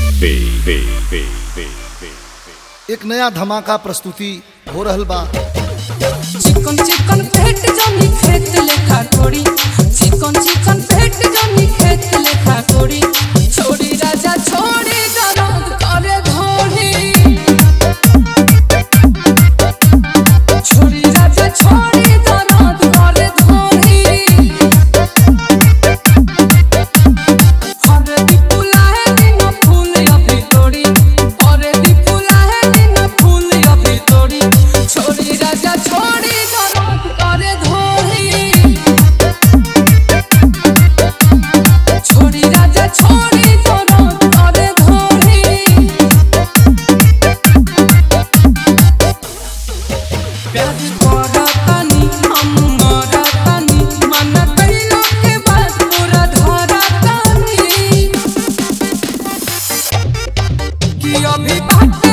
एक नया धमाका प्रस्तुति हो रहल बा चिकन चिकन फेट जमी खेत लेखा कोड़ी चिकन चिकन फेट जमी खेत लेखा कोड़ी छोड़ी राजा छोड़ी दरद करे धोड़ी छोड़ी राजा छोड़ी दरद करे धोड़ी हरे दीपुला है दिन फूल अभी तोड़ी हरे दीपुला है दिन फूल अभी तोड़ी छोड़ी राजा छोड़ी दरद करे धोड़ी छोड़ी राजा छोड़ी दरद करे धोड़ी प्यार करतानी हम मरतानी मन कइलो के बात पूरा धरतानी कि अभी बात